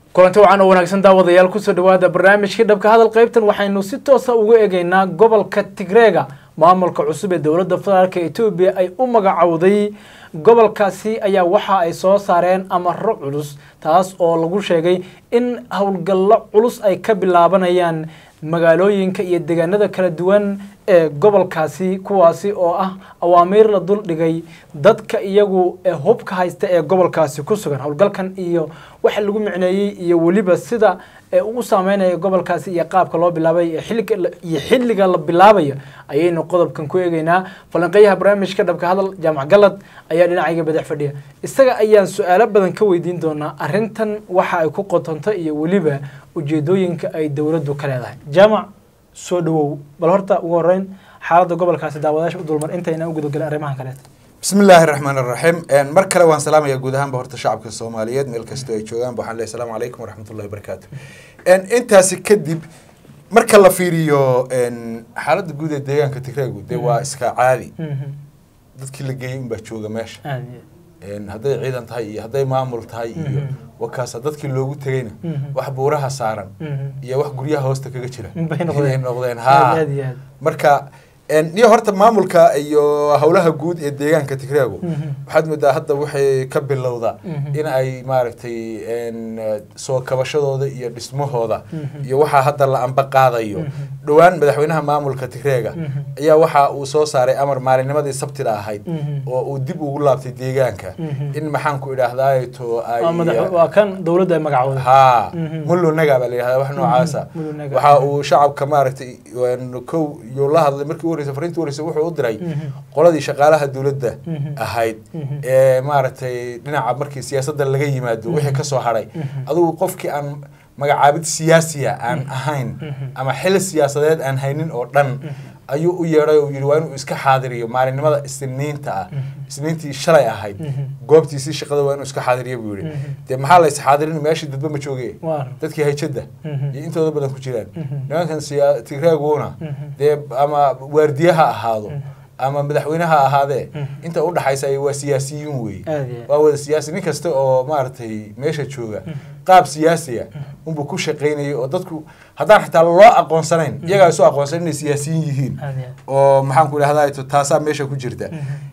kulanti wacan oo wanaagsan daawadayaal kusoo dhawaada barnaamijkii dhabka hadal qaybtan waxaynu si toosa ugu eegeynaa gobolka tigreega maamulka cusub ee dowladda federaalka etoobiya ay u magacowday gobolkaasi ayaa waxa ay soo saareen amaro culus taas oo lagu sheegay in howlgallo culus ay ka bilaabanayaan magaalooyinka iyo deegaanada kala duwan ee gobolkaasi kuwaasi oo ah awaamiir la dul dhigay dadka iyagu ee hubka haysta ee gobolkaasi ku sugan howlgalkan iyo waxa lagu micneeyey iyo weliba sida ee uu saameynaya gobolkaasi iyo qaabka loo bilaabay iyo xilliga la bilaabayo ayaynu qodobkan ku eegeynaa falanqeeyaha barnaamijka dhabka hadal jaamac galad ayaa dhinacayga badax fadhiya isaga ayaan su-aalo badan ka weydiin doonaa arrintan waxa ay ku qotonto iyo weliba ujeedooyinka ay dowladdu ka leedahay jaamac soo dhawow bal horta ugu horeyn xaaladda gobolkaasi daawadayaasha u dulmar intayna u gudagelin arrimahan kaleeta bismi illaahi raxmaan iraxiim mar kale waan salaamaya guud ahaanba horta shacabka soomaaliyeed meel kastoo ay joogaanba waxaan leeyahy asalaamu calaykum waraxmatullahi wabarakaatu intaasi kadib marka la fiiriyo xaaladda guud ee deegaanka tigreegu dee waa iska caadi dadkii la geeyey unbaa jooga meesha hadday ciidan tahay iyo hadday maamul tahay iyo wakaasa dadkii loogu tegeyna wax buuraha saaran iyo wax guryaha hoosta kaga jira inay noqdeen ha marka niyo horta maamulka iyo howlaha guud ee deegaanka tigreegu waxaad moodaa hadda waxay ka bilowda in ay maaragtay soo kabashadooda iyo dhismahooda iyo waxaa hadda la amba qaadayo dhowaan madaxweynaha maamulka tigreega ayaa waxa uu soo saaray amar maalinnimadii sabtida ahayd oo uu dib ugu laabtay deegaanka in maxaanku idhaahdaato waa kan dowladda ay magacooda ha mullunaga baa la yidhahdaa wax noocaasa waxa uu shacabka maaragtay kow iyo la hadlay markii u horeysa fariintii horeysa wuxuu u diray qoladii shaqaalaha dowladda ahayd ee maaragtay dhinaca markii siyaasadda laga yimaado wixii ka soo hadhay adugu qofkii aan magacaabid siyaasiya aan ahayn ama xil siyaasadeed aan haynin oo dhan ayuu u yeedhay oo yidhi waa inuu iska xaadiriyo maalinimada isniinta ah isniintii shalay ahayd goobtiisii shaqada waa inuu iska xaadiriyo buu yidhi dee maxaa la isxaadirin meeshii dadba ma jooge dadkii hayjadda iyo intooda badan ku jiraan nimankan tigreeguna dee ama waardiye ha ahaado ama madaxweyne ha ahaadee inta u dhaxaysa waa siyaasiyiin weeye waa wada siyaasi nin kasta oo maaragtay meesha jooga qaab siyaasiya unbuu ku shaqaynayay oo dadku haddaan xitaa loo aqoonsanayn iyagaa isu aqoonsan inay siyaasiyiin yihiin oo maxaanku idhahdaa taasaa meesha ku jirta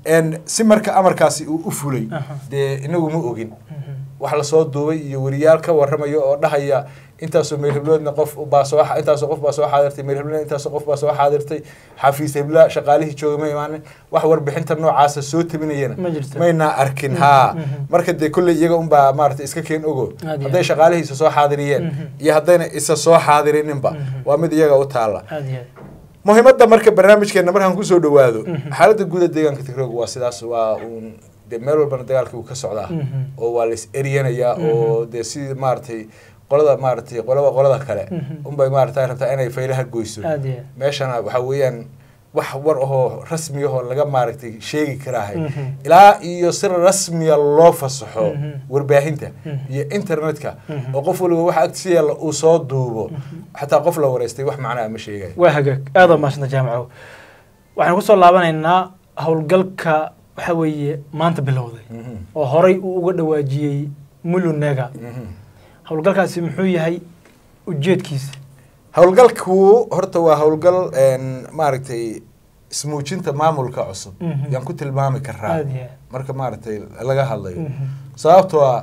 si marka amarkaasi uu u fulay dee inagu ma ogin wax lasoo duubay iyo weriyaal ka warramayo oo dhahaya intaasoo meel hebloodna qof baa soo intaasoo qof baa soo xaadirtay meel hebloodna intaasoo qof baa soo xaadirtay xafiis hebla shaqaalihii jooga ma imaanin wax warbixinta noocaasa soo tabinayana mayna arkin haa marka dee kolley iyaga unbaa maarata iska keen ogo hadday shaqaalihiisa soo xaadiriyeen iyo haddayna isa soo xaadirininba waa mid iyaga u taalla muhiimadda marka barnaamijkeena markaan kusoo dhawaado xaaladda guuda deegaanka tigrooga waa sidaas waa uun dee meel walbana dagaalkii uu ka socdaa oo waa la is eryanayaa oo dee sidii maaragtay qolada maaragtay qolaba qolada kale unbay maarata rabtaa inay faylaha goyso meeshana waxaa weeyaan wax war ahoo rasmi ahoo laga maaragtay sheegi karaahay ilaa iyo si rasmiya loo fasaxo warbaahinta iyo internetka oo qof waliba waxa agtiisa yaalla uu soo duubo xataa qof la wareystay wax macnaa ma sheegayo waa hagaag aada maasanta jaamaco waxaan kusoo laabanaynaa howlgalka waxa weeye maanta bilowday oo horay uu uga dhawaajiyey mulunega howlgalkaasi muxuu yahay ujeedkiisa howlgalku horta waa howlgal maaragtay ismuujinta maamulka cusub yaan ku tilmaami karaa marka maaragtay laga hadlayo sababtoo a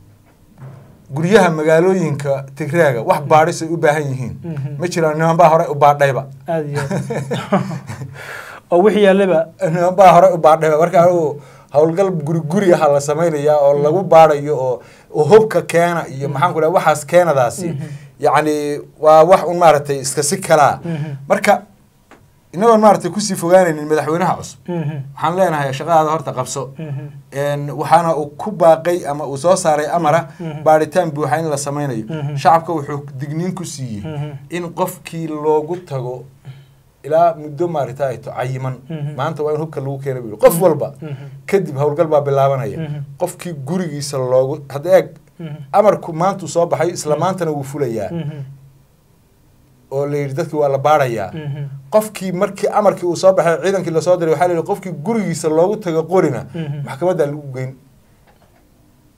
guryaha magaalooyinka tigreega wax baadhis ay u baahan yihiin ma jiraan niman baa horey u baadhayba oo wixii yaallaba niman baa horey u baadhayba marka anigu howlgal guri guri aha la samaynayaa oo lagu baadhayo oo hubka keena iyo maxaan ku dhaha waxaas keenadaasi yacni waa wax un maaragtay iska si kalaa marka inagoon maaragtay kusii fogaanaynin madaxweynaha cusub waxaan leenahay shaqadaada horta qabso waxaana uu ku baaqay ama uu soo saaray amara baadhitaan buuxa in la samaynayo shacabka wuxuu digniin ku siiyey in qofkii loogu tago ilaa muddo maaragta to cayiman maanta waa in hubka lagu keena bu qof walba kadib howlgal baa bilaabanaya qofkii gurigiisa loogu hadda eeg amarku maantuu soo baxay isla maantana wuu fulayaa oo la yidhi dadkii waa la baarayaa qofkii markii amarkii uu soo baxay ciidankii lasoo diray waxaa la yidhi qofkii gurigiisa loogu tago qorina maxkamaddaa lagu geyn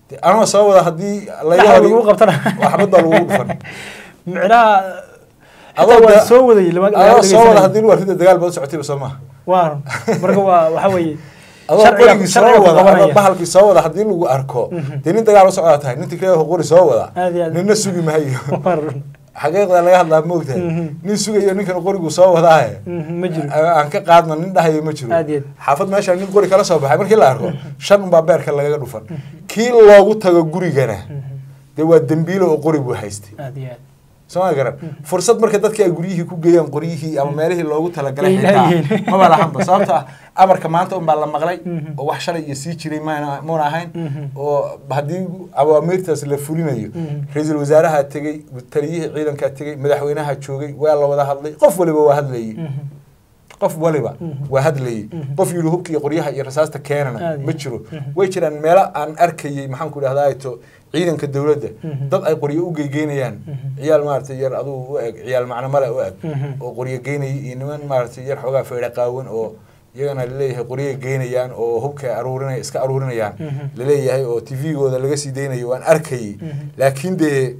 De, anoo soo wada haddii laga Dhaxal hor lagu qabtana waxbad baa lagu dhufan micnaha Adoo xitaa waa da- soo wadayay lama- lama adoo soo wada dhegeysanayay. haddii lu arrinta dagaal baad u socotayba soo maha waa marka waa waxa weeye adoo sharciga- qorigii soo sharciga ku wada qabanaya. adoo bahalkii soo wada haddii lagu arko Mhm. dee nin dagaal u socdaa tahay nin tigreeho qori soo wada Aad iyo aad. ninna sugi maayo Waa run. xaqiiqda laga hadlaa moogtahay Mhm. nin sugayo ninkan qorigu soo wadaahe Mhm, ma jiro aan ka qaadno nin dhahayo ma jiro Aad iyo aad. xaafad meesha nin qori kala soo baxay markii la arko shan unbaa beerka lagaga dhufan kii loogu tago gurigana dee waa dembiilo oo qori buu haystay aad iyo aad soo ma garan fursad marka dadka ay guryihii ku geeyaan qoryihii ama meelihii loogu talagalay Ay xitaa leeyihiin. maba lahanba sababto ah amarka maanta unbaa la maqlay Mhm. oo wax shalay iyo sii jiray maan muuna ahayn Mhm. oo haddii awaamiirtaas la fulinayo Mhm. ra-iisul wasaaraha tegey taliyihii ciidankaa tegey madaxweynaha joogay waa la wada hadlay qof waliba waa hadlayay Mhm. qof waliba Mhm. waa hadlayay Mhm. qof yidhi hubka iyo qoryaha iyo rasaasta keenana Aad ma iyo- jiro Mhm. way jiraan meelo aan arkayay maxaan ku idhahdaa to ciidanka dowladda Mhm. dad ay qoryo u geygeynayaan Mhm. ciyaal maaragtay yar adugu u eg ciyaal macnamale u eg Mhm. oo qoryo geynaya iyo niman maaragtay yar xoogaa feedha qaawan oo iyagana laleeyahay qoryo geynayaan oo hubka aruurinaya iska aruurinayaan Mhm. laleeyahay oo tvgooda laga sii deynayo waan arkayay Mhm. laakiin dee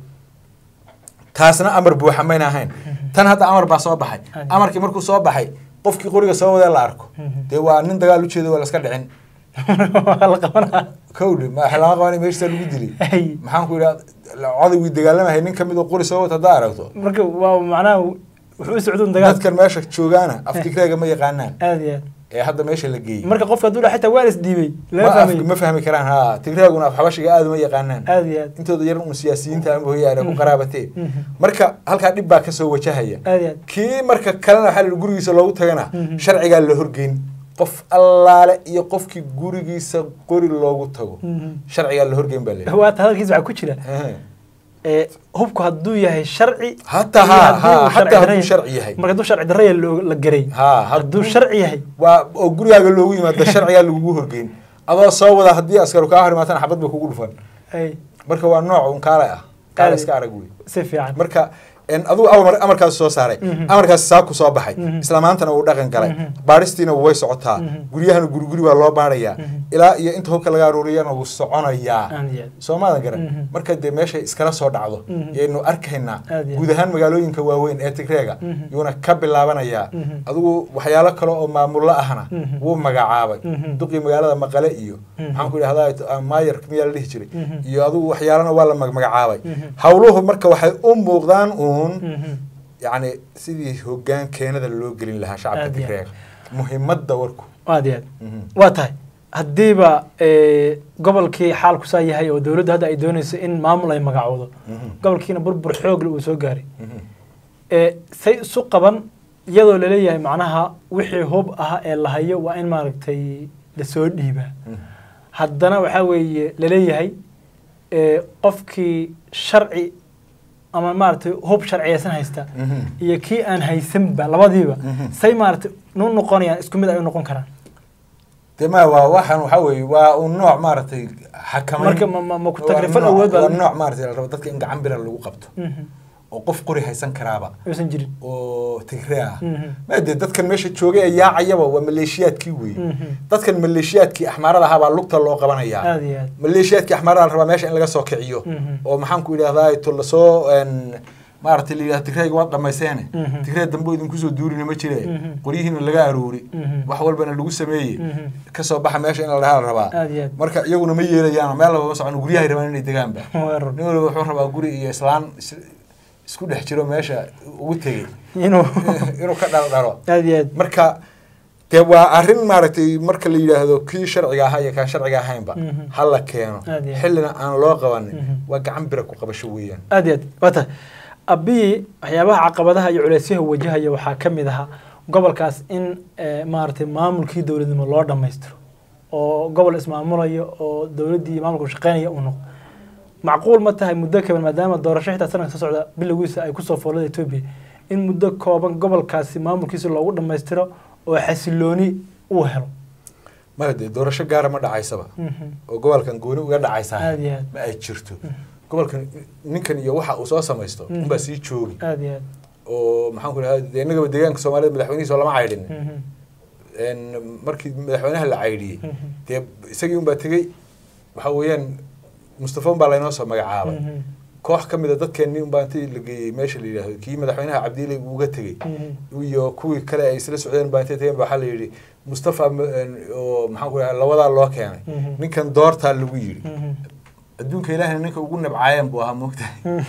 taasna amar buuxa mayna ahayn tan hadda amar baa soo baxay Adi. amarkii markuu soo baxay qofkii qoriga soo wadee la arko Mhm. dee waa nin dagaal ujeeda waa la iska dhicin waa la qabanaa kowdhe ma lama qabanay meeshtaa lagu dilay Ay. maxaan ku idhaha codawii dagaalamahay nin kamid oo qori soo wata haddaa aragto marka waa macnaha wuxuu u socduun dagaal dadkan meesha joogaana aftigreega ma yaqaanaan aad iyo aad ee hadda meesha la geeyey marka qofka hadduu dhaha xitaa waa la isdhiibay ma lama af- fahmayo ma fahmi karaan ha tigreeguna af xabashiga aada uma yaqaanaan aad iyo aad intooda yar un siyaasiyiinta ama hoyaane ku qaraabatee Mhm. marka halkaa dhib baa kasoo wajahaya aad iyo aad kii marka kalena waxaa la yidhi gurigiisa loogu tagana Mhm. sharcigaa la horgeyn qof allaale iyo qofkii gurigiisa qori loogu tago Mhm. sharcigaa la horgeyn baa leeyahay waata hadalkiisa waxaa ku jira ee hubku hadduu yahay sharci Hataa iyo haa, hadduu haa, sharci hataa hadduu darre- sharci yahay. marka hadduu sharci darraya loo- la garay haa hadduu sharci yahay waa oo gurigaaga loogu yimaada sharcigaa lagugu horgeyn adoo soo wada haddii askaru kaa hor imaatana xabad bay kugu dhufan ay marka waa nooc un kaale ah kaale Kaale. iska arag wey si fiican marka en adigu amar amarkaas soo saaray Mhm. amarkaas saa ku soo baxay Mhm. isla maantana wuu dhaqan galay Mhm. baadhistiina way socotaa Mhm. guryahana guri guri baa loo baadhayaa Mhm. ilaa iyo inta hubka laga aruuriyana wuu soconayaa aad iyo aad soo maadan garan Mhm. marka dee meeshay iskala soo dhacdo Mhm. yaynu arkaynaa Aad iyo guud ahaan magaalooyinka waaweyn ee tigreega Mhm. yuuna ka bilaabanayaa Mhm. adigu waxyaalo kale oo maamullo ahna Mhm. wuu magacaabay Mhm. duqii magaalada maqale iyo Mhm. maxaan ku idhahdaa maayar miyaa la dhihi jiray Mhm. iyo adigu waxyaalana waa la magmagacaabay Mhm. hawluhu marka waxay u muuqdaan uun Mhm. yacni sidii hoggaan keenada loo gelin lahaa shacabka Aad iyo aad. tigreega muhiimadda warku aad iyo aad Mhm. waa tahay haddiiba ee, gobolkii xaalku saa yahay oo dowladdu hadda ay doonayso in maamul ay magacoodo Mhm. gobolkiina burbur xoogle uu soo gaaray Mhm. ee say isu qaban iyadoo laleeyahay macnaha wixii hub ah ee la hayo waa in maaragtay lasoo dhiibaa Mhm. haddana waxaa weeye laleeyahay ee, qofkii sharci ama maaragtay hub sharciyaysan haysta Mhm. iyo kii aan haysanba labadiiba Mhm. say maaragtay nu noqonayaan isku mid ay u noqon karaan dee ma waa waxaan waxaa weeye waa un nooc maaragtay xakamayn marka ma- ma- ma ku Waa tagrifal nooc- awood baa- waa nooc maaragtay la rabo dadka in gacan bira lagu qabto Mhm. oo qof qori haysan karaaba aysan jirin oo tigre ah Mhm. maade dadkan meesha joogay ee yaacayaba waa maleeshiyaadkii weeye Mhm. dadkan maleeshiyaadkii axmaarada ahaa baa lugta loo qabanayaa aad iyo aad maleeshiyaadkii axmaarada la rabaa meesha in laga soo kiciyo Mhm. oo maxaan ku idhahdaa to lasoo en, maaragtay la yidhahda tigreega waad dhamayseene Mhm. tigree dambe idinku soo duurina ma jire Mhm. qoryihiina laga aruuri Mhm. wax walbana lagu sameeyey Mhm. kasoo baxa meesha in la dhahaa la rabaa aad iyo aad marka iyaguna ma yeelayaan meel laba ma socon guryahay rabaan inay degaanba Waa run. nin waliba wuxuu rabaa guri iyo islaan is- isku dhex jiro meesha ugu tegey inuu inuu ka dhaldhalo aad iyo aad marka dee waa arrin maaragtay marka la yidhaahdo kii sharciga ahaa iyo kaan sharciga ahaynba Mhm. ha la keeno Aad iyo aad. xillina aan loo qabanin Mhm. waa gacan bira ku qabasho weeyaan aad iyo aad waa tahay abiyi waxyaabaha caqabadaha iyo culeysyaha wajahaya waxaa ka mid ahaa gobolkaas in eh, maaragtay maamulkii dowladnimo loo dhammaystiro oo gobol ismaamulayo oo dowladdii iyo maamulku shaqeynaya uu noqdo macquul ma tahay muddo kaban maadaama doorasho xitaa sanadka soo socda bilowgiisa ay kusoo foolada etoobiya in muddo kooban gobolkaasi maamulkiisa loogu dhammaystiro oo xasilooni uu helo maya dee doorasho gaara ma dhacaysaba Mhm. oo gobolkan gooni uga dhacaysaa aad iyo aad ma ay jirto gobolkan ninkan iyo waxa uu soo samaysto Mhm. unbaa sii joogi aad iyo aad oo maxaan ku idhahdaa dee innagaba deegaanka soomaalida madaxweynihiisa lama caydhin Mhm. En markii madaxweynaha la caydhiyey Mhm. dee isagii unbaa tegey waxa weeyaan mustafa unbaa laynoo soo magacaabay koox ka mid a dadkeenni unbaa intii la geeyey meesha la yidhaahdo kii madaxweynaha cabdiile uga tegey iyo kuwii kale ay isla socdeen baa intay tageen ba waxaa la yidhi mustafa oo maxaan ku dhahay labadaa loo keenay ninkan doortaa lagu yidhi adduunka ilaahina ninka ugu nabcaayeen buu ahaa moogtahay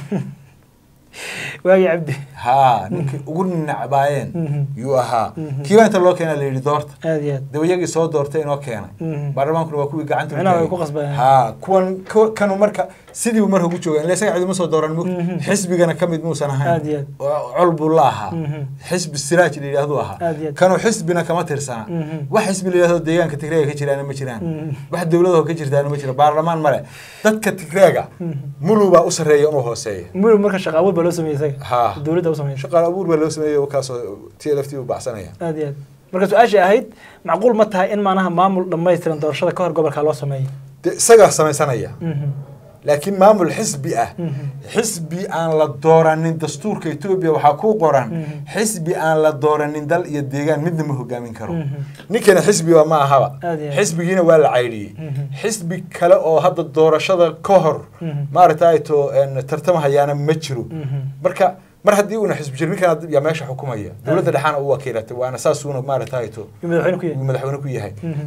waagi cabdi haa ninkii ugu nacbaayeen yuu ahaa kiibaa inta loo keenaa la yidhi doorta aad iyo aad daba iyagii soo doortay inoo keenay baarlamaankuna waa kuwii gacanta Macnaha way ku qasbayaan. haa kuwan ku- kanu marka sidii buu marka ugu jooga ila isaga cidima soo dooran mug xisbigana ka mid muusan Aad ahayn iyo aad. oo col buu la ahaa Mhm. xisbi siraaj la yidhahduu ahaa Aad iyo aad. kanu xisbina kama tirsana Mhm. wax xisbi la yidhahdo deegaanka tigreega ka jiraana ma jiraan Mhm. wax dowladaho ka jirtaana ma jiro baarlamaan male dadka tigreega mulu baa u sarreeya inuu hooseeya mudug marka shaqa abuur baa loo sameeyey isaga haa dowladda u sameysay shaqaal abuur baa loo sameeyey kaasoo t l f t u baxsanaya aad iyo aad marka su-aashii ahayd macquul ma tahay in maanaha maamul dhammaystiran doorashada ka hor gobolka loo sameeyo dee isagaa samaysanaya Mhm. laakiin maamul xisbi ah Mhm. xisbi aan la dooranin dastuurka etoobiya waxaa ku qoran Mhm. xisbi aan la dooranin dal iyo deegaan midna ma hogaamin karo Mhm. ninkana xisbiba ma ahaba Aad iyo aad. xisbigiina waa la caydhiyey Mhm. xisbi kale oo hadda doorashada ka hor Mhm. maaragtay to tartamahayaana ma jiro Mhm. marka mar haddii uuna xisbi jiro ninkan yaa meesha xukumaya dowladda dhexaana u wakiilatay waana saasuuna maaragtay to Yuu madaxweyne ku uu yahay madaxweyne ku yahay Mhm.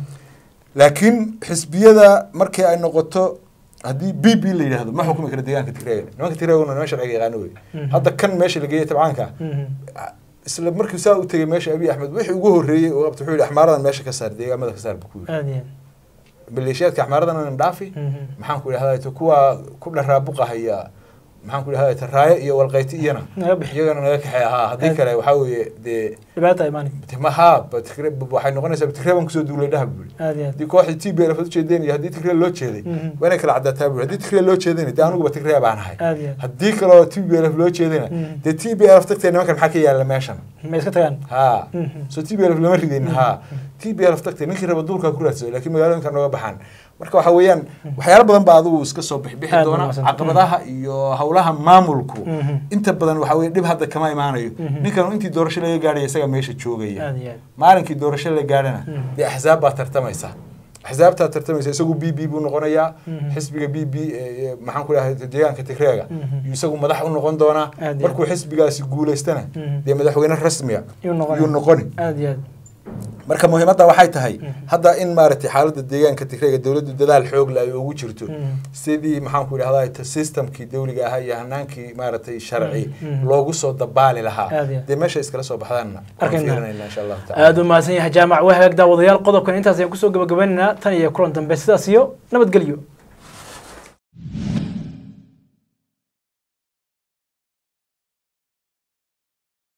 laakiin xisbiyada markii ay noqoto haddii b b la yidhahdo ma xukumi karo deegaanka tigreega nimanka tigreeguna niman sharciga yaqaano wey Mhm. hadda kan meesha la geeyey tabcaanka Mhm. isla markii saa u tegey meesha abiy axmed wixii ugu horreeyey oo qabta wuxuu yidhi axmaaradan meesha ka saar deegaamada ka saar buu ku yidhi aad iyo aad maleeshiyaadka axmaaradan aan dhaafi Mhm. maxaan ku idhahdaa to kuwa ku dharaabuqahaya maxaan ku idhahdaa to raayo iyo walqayti iyana naga bixi iyagana naga kaxeey ahaa haddii Aad. kale waxaa weeye dee dhibaata imaani maha waxay noqonaysaa tigre baan kusoo duulay dhaha buu yidhi aad iyo aad haddii kooxdii t b l ujeedeen iyo haddii tigre loo jeeday Mhm. waa inay kala cadaataa buu haddii tigre loo jeedayna dee anuguba tigre baan ahay aad iyo aad haddii kaloo t b l loo jeedayna Mhm. dee t b l tagtee nimankan maxaa ka yaala meeshan ma iska tagaan ha Mhm. so t b l lama ridin ha t b l tagtee ninkii raba duulkaa ku raadsado laakiin magaalooyinka nooga baxaan marka waxa weeyaan waxyaalo badan baa adigu iska soo bixbixi Aad doona wanaagsan. caqabadaha iyo howlaha maamulku Mhm. inta badan waxa weye dhib hadda kama imaanayo Mhm. ninkan intii doorasho laga gaadhaya isaga meesha joogaya aad iyo aad maalinkii doorasho la gaadhana Mhm. dee axsaab baa tartamaysa axsaabtaa tartamaysa isagu b b buu noqonayaa Mhm. xisbiga b b maxaan ku dhahay deegaanka tigreega Mhm. yuu isagu madax u noqon doonaa Aad iyo markuu xisbigaasi guulaystana Mhm. dee madaxweyne rasmiya Yuu noqoni. yuu noqoni aad iyo aad marka muhiimadda waxay tahay Mhm. hadda in maaragtay xaaladda deegaanka tigreega dowladdu dadaal xoog le ay ugu jirto Mhm. sidii maxaan ku idhahdaa systemkii dawliga ahaa iyo hanaankii maaragtay sharci Mhm. loogu soo dabaali lahaa Aad iyo aad. dee meesha iskala soo baxdaanna waan Arkayna. fiirinayna insha allahu tacala aada u mahadsan yahay jaamac waa hagaag daawadayaal qodobkan intaas ayaan kusoo gabagabaynaynaa tan iyo kulan dambe sidaas iyo nabadgelyo